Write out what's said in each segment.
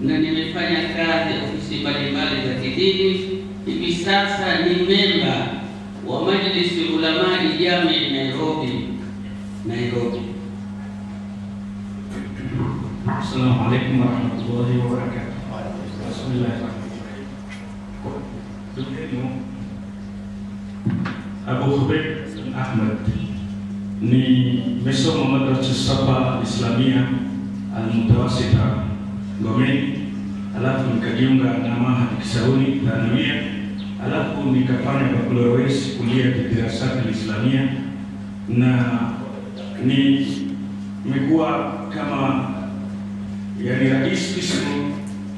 na nimefanya kazi ofisi mbalimbali za kidini. Hivi sasa ni memba wa Majlisi Ulamai Jami Nairobi, Nairobi. Assalamu alaikum warahmatullahi wabarakatuh. Bismillahirrahmanirrahim. Abu Khubayb Ahmad nimesoma madrasa Safa Islamia Almutawasita Ngomeni, alafu nikajiunga na Mahad Kisauni Thanawia, alafu nikafanya baccalaureate kulia kidirasati Islamia na ni nimekuwa kama yani rais kismu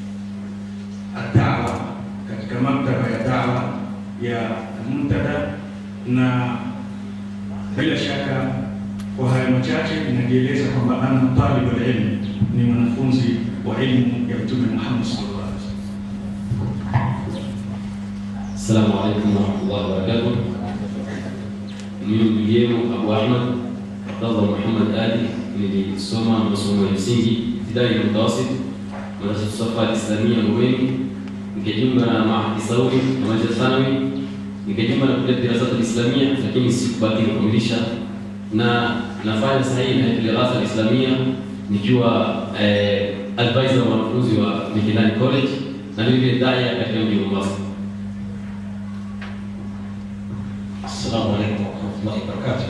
adawa katika maktaba ya dawa ya Muntada, na bila shaka kwa haya machache inajieleza kwamba ana talib alilm, ni mwanafunzi wa elimu ya Mtume Muhammad sallallahu alaihi wasallam. Assalamu alaikum warahmatullahi wabarakatuh. Mimi ndugu yenu Abu Ahmad Abdallah Muhammad Ali, nilisoma masomo ya msingi ibtidai na mutawasit madrasa Safa Al-Islamia Ngomeni, nikajiunga na Mahadi Saudi na madrasa thanawi, nikajiunga na kulia dirasat al-Islamia, lakini sikubaki kukamilisha, na nafanya sasa hivi na dirasa al-Islamia nikiwa eh, advisor wa wanafunzi wa Mikindani College na vile vile daya katika mji wa Mombasa. Assalamu alaikum warahmatullahi wabarakatuh.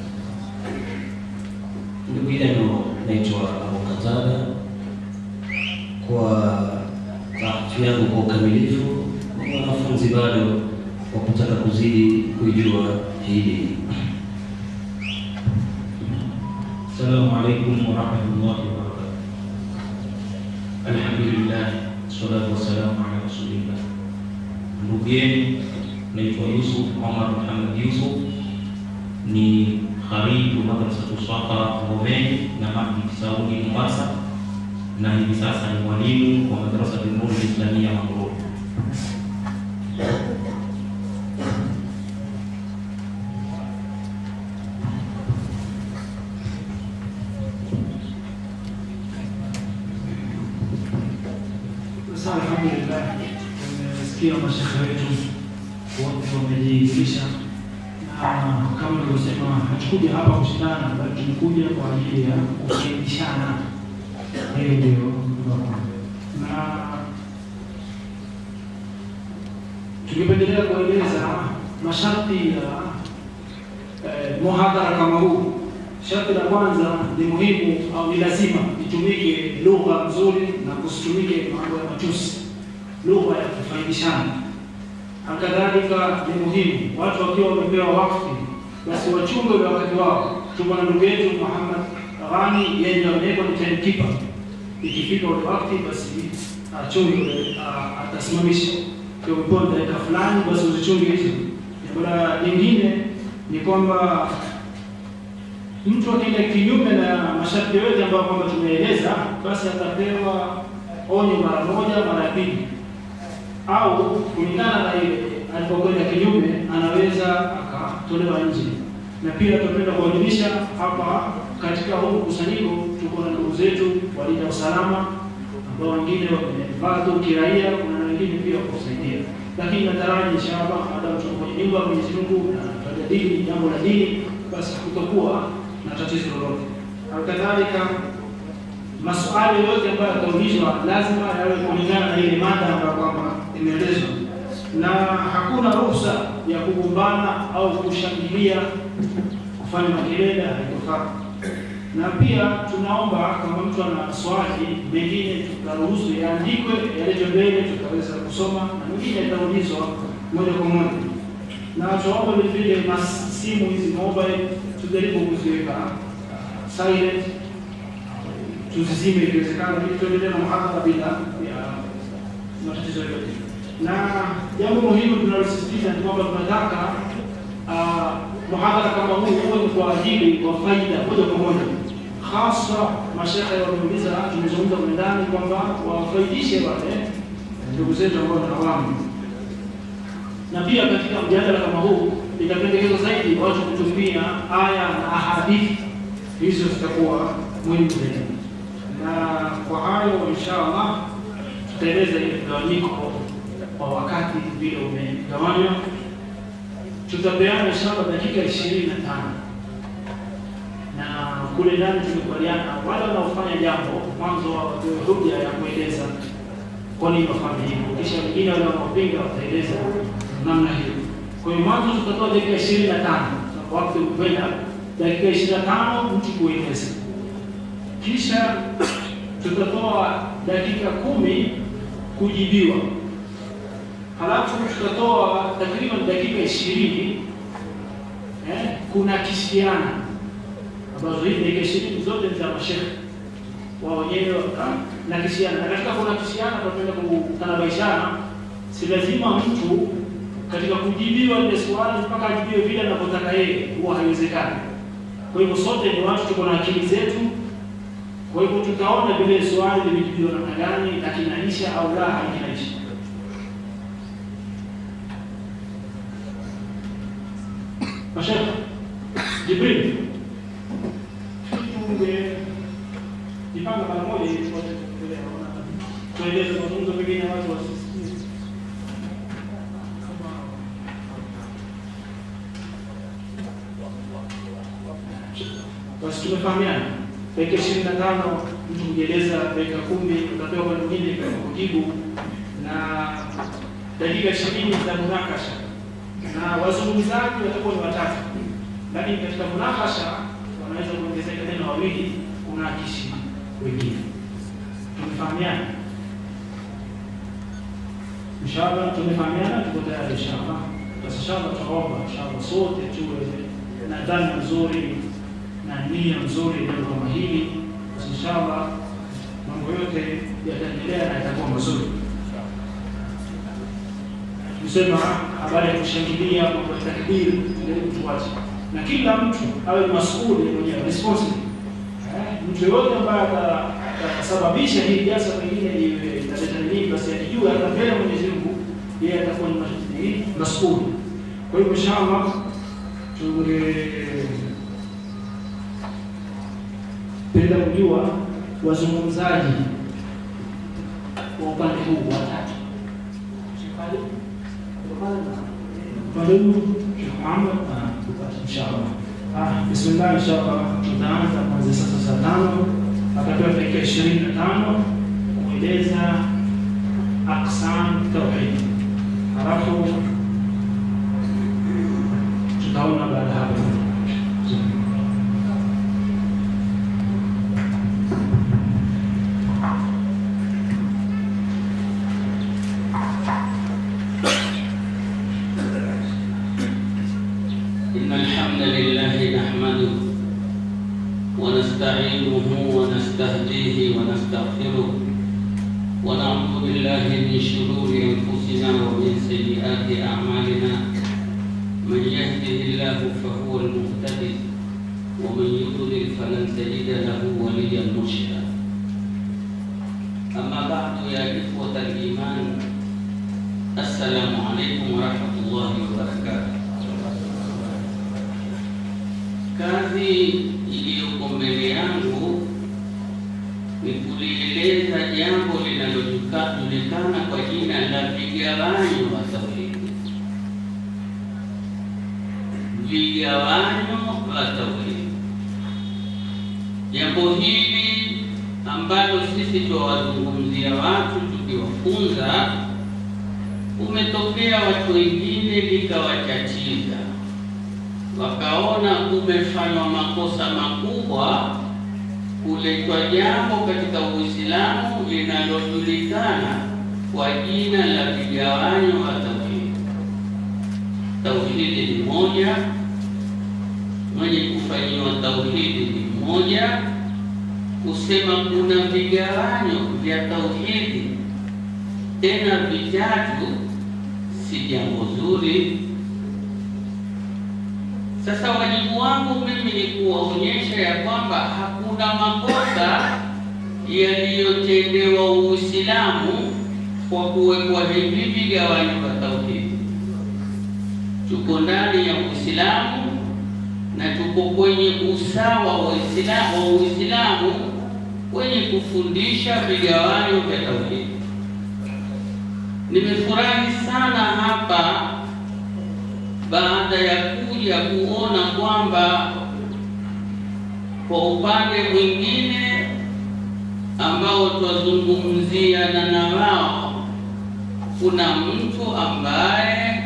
Ndugu yenu naitwa Abu Katada. Kwa tahfiu yangu kwa ukamilifu, ni wanafunzi bado wa kutaka kuzidi kuijua hii dini. Assalamu alaikum warahmatullahi wabarakatuh. Alhamdulillah, salatu wassalamu ala rasulillah. Ndugu yenu naitwa Yusuf Omar Muhammad Yusuf, ni kharibu madrasatu Safa Ngomeni na Mahdi Kisauni Mombasa, na hivi sasa ni mwalimu wa madrasa Nuru Islamia Mamruu. Sasa alhamdulillah, tumesikia mashekhe wetu wote wamejiilisha, na kama nilivyosema, hatukuja hapa kushindana, bali tumekuja kwa ajili ya kufaidishana. Hiyo ndio na tungependelea kueleza masharti ya eh, muhadhara kama huu. Sharti la kwanza ni muhimu au ni lazima itumike lugha nzuri na kusitumike mambo ya matusi, lugha ya kufaidishana. Hakadhalika ni muhimu watu wakiwa wamepewa wakfu, basi wachunge ule wakati wao. Tuko na ndugu yetu Muhammad Ghani, yeye ndio amewekwa ni timekeeper. Ikifika ule wakati, basi achunge ule, a- atasimamisha kwa umepewa dakika fulani, basi uzichunge hizo. Jambo la lingine ni kwamba mtu akienda kinyume na masharti yote ambayo kwamba tumeeleza, basi atapewa onyo mara moja, mara ya pili, au kulingana na ile alipokwenda kinyume, anaweza akatolewa nje. Na pia tunapenda kuwajulisha hapa katika huu mkusanyiko, tuko na ndugu zetu walinda usalama ambao wengine wamevaa tu kiraia, kuna na wengine pia wakusaidia, lakini nataraji inshallah, baada ya kwenye nyumba ya Mwenyezi Mungu na tutajadili jambo la dini, basi hakutakuwa na tatizo lolote. Halikadhalika, maswali yote ambayo yataulizwa lazima yawe kulingana na ile mada ambayo kwamba imeelezwa, na hakuna ruhusa ya kugombana au kushangilia, kufanya makelele, haitofaa. Na pia tunaomba kama mtu ana swali, mengine tutaruhusu yaandikwe, yaletwe mbele, tutaweza kusoma, na mengine yataulizwa moja kwa moja na tunaomba vile vile na simu hizi mobile tujaribu kuziweka silent, tuzizime ikiwezekana, ili tuendelee na muhadhara bila ya matatizo yote. Na jambo muhimu tunalosisitiza ni kwamba tunataka ah, muhadhara kama huu uwe ni kwa ajili kwa faida moja kwa moja, hasa mashekhe wameuliza, tumezungumza kwa ndani kwamba wafaidishe wale ndugu zetu ambao ni awamu na pia katika mjadala kama huu itapendekezwa zaidi watu kutumia aya na ahadithi, hizo zitakuwa muhimu zaidi. Na kwa hayo insha Allah tutaeleza ile mgawanyiko kwa wakati vile umegawanywa. Tutapeana inshallah dakika ishirini na tano na kule ndani tumekubaliana wale wanaofanya jambo mwanzo watoe hoja ya kueleza kwa nini wafanye hivyo, kisha wengine wale wanaopinga wataeleza namna hiyo. Kwa hiyo mwanzo tutatoa dakika ishirini na tano wakati ukwenda dakika ishirini na tano mtu kueleza, kisha tutatoa dakika kumi kujibiwa, halafu tutatoa takriban dakika ishirini eh, kunakishiana ambazo hizi dakika ishirini zote ni za mashehe wao wenyewe nakishiana, na katika kunakishiana tunaenda kutanabaishana, si lazima mtu katika kujibiwa ile swali mpaka ajibiwe vile anavyotaka yeye, huwa haiwezekani. Kwa hivyo sote ni watu, tuko na akili zetu. Kwa hivyo tutaona vile swali limejibiwa namna gani, na kinaisha au la hakinaisha. Mashaka Jibril, jipanga mara moja ili tupate kuendelea. Tueleze mazungumzo pengine watu wasisikize. Basi tumefahamiana, dakika ishirini na tano mtu kujieleza, dakika kumi utapewa kwa mwingine kwa kujibu, na dakika ishirini za munakasha, na wazungumzaji watakuwa ni watatu, lakini katika munakasha wanaweza kuongezeka tena wawili, kuna kishi wengine. Tumefahamiana inshallah, tumefahamiana, tuko tayari inshallah. Basi inshallah, tunaomba inshallah sote tuwe na dhana nzuri na nia nzuri ndio kama hili basi inshallah mambo yote yataendelea na yatakuwa mazuri. Tusema habari ya kushangilia mambo ya takbiri ndio tuache, na kila mtu awe masuli mwenyewe responsible. Eh, mtu yoyote ambaye atasababisha hii jasa pengine iwe italeta nini, basi akijua hata mbele Mwenyezi Mungu yeye atakuwa ni masuli. Kwa hivyo inshallah tunge penda kujua wazungumzaji wa upande huu watatu. Upande huu Sheikh Muhammad inshallah. Ah, bismillah inshallah tutaanza kuanzia sasa saa tano atapewa dakika ishirini na tano kueleza aqsam tauhid, halafu tutaona baada hapo إن الحمد لله نحمده ونستعينه ونستهديه ونستغفره ونعوذ بالله من شرور أنفسنا ومن سيئات أعمالنا من يهده الله فهو المهتدي ومن يضلل فلن تجد له وليا مرشدا أما بعد يا إخوة الإيمان السلام عليكم ورحمة الله وبركاته Kazi iliyoko mbele yangu ni kulieleza jambo linalojulikana kwa jina la vigawanyo wa tauhidi. Vigawanyo wa tauhidi, jambo hili ambalo sisi tuwazungumzia watu tukiwafunza, umetokea watu wengine likawachatiza wakaona kumefanywa makosa makubwa kuletwa jambo katika Uislamu linalojulikana kwa jina la vigawanyo wa tauhidi. Tauhidi ni moja, mwenye kufanyiwa tauhidi ni mmoja. Kusema kuna vigawanyo vya tauhidi tena vitatu si jambo zuri. Sasa wajibu wangu mimi ni kuwaonyesha ya kwamba hakuna makosa yaliyotendewa Uislamu kwa kuwekwa hivi vigawanyo vya tauhidi. Tuko ndani ya Uislamu na tuko kwenye usawa wa Uislamu wa Uislamu kwenye kufundisha vigawanyo vya tauhidi. Nimefurahi sana hapa baada ya kuja kuona kwamba kwa upande mwingine ambao twazungumziana na wao, kuna mtu ambaye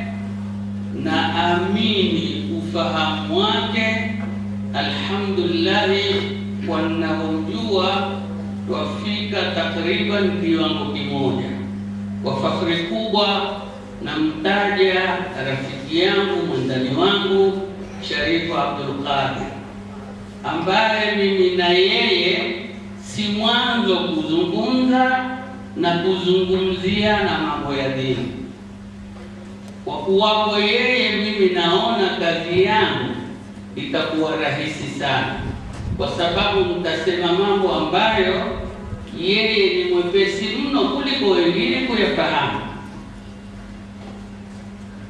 naamini ufahamu wake, alhamdulillahi, wanaojua twafika takriban kiwango kimoja. Kwa fakhri kubwa namtaja rafiki yangu mwandani wangu Sharifu Abdul Qadir ambaye mimi na yeye si mwanzo kuzungumza na kuzungumzia na mambo ya dini. Kwa kuwapo yeye, mimi naona kazi yangu itakuwa rahisi sana, kwa sababu mtasema mambo ambayo yeye ni mwepesi mno kuliko wengine kuyafahamu.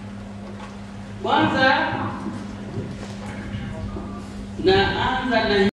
Kwanza naanza na